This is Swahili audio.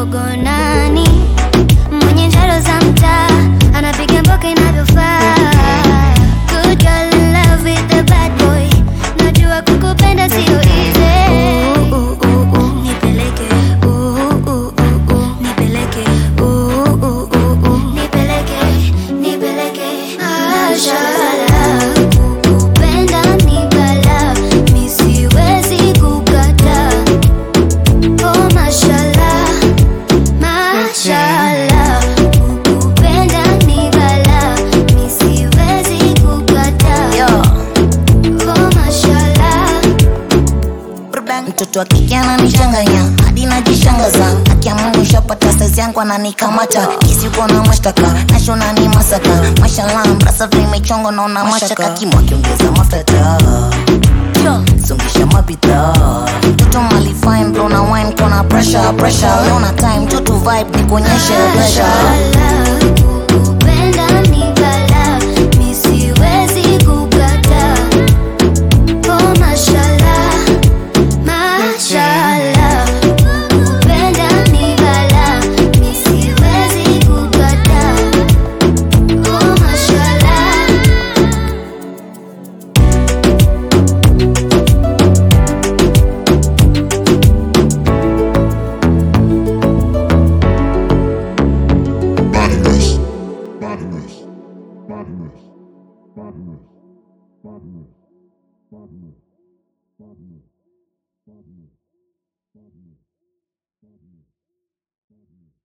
mdogo nani mwenye njaro za mtaa anapiga mboka inavyofaa Good girl in love with the bad boy najua kukupenda sio easy Ooh, ooh, ooh, nipeleke Ooh, ooh, ooh, ooh, nipeleke Ooh, ooh, ooh, ooh, nipeleke nipeleke Mashallah kukupenda ni balaa mi siwezi kukataa Oh mashallah mashallah kukupenda ni balaa mi siwezi kukataa Oh mashallah mtoto wa kike ananichanganya hadi najishangaza akia mungu shapata saizi yangu ananikamata kisi uko na mashtaka nashona ni masaka mashallah mrasa vimechongo naona mashaka kimo akiongeza mafuta sungisha mabidhaa mtoto mali fine blow na wine kona pressure pressure leo na time tutu vibe nikuonyeshe pleasure Mashallah, kukupenda ni balaa, mi siwezi kukataa. Oh mashallah, mashallah, kukupenda ni balaa, mi siwezi kukataa. Oh mashallah. Badness. Badness. Badness. Badness. Badness. Badness. Badness. Badness. Badness. Badness.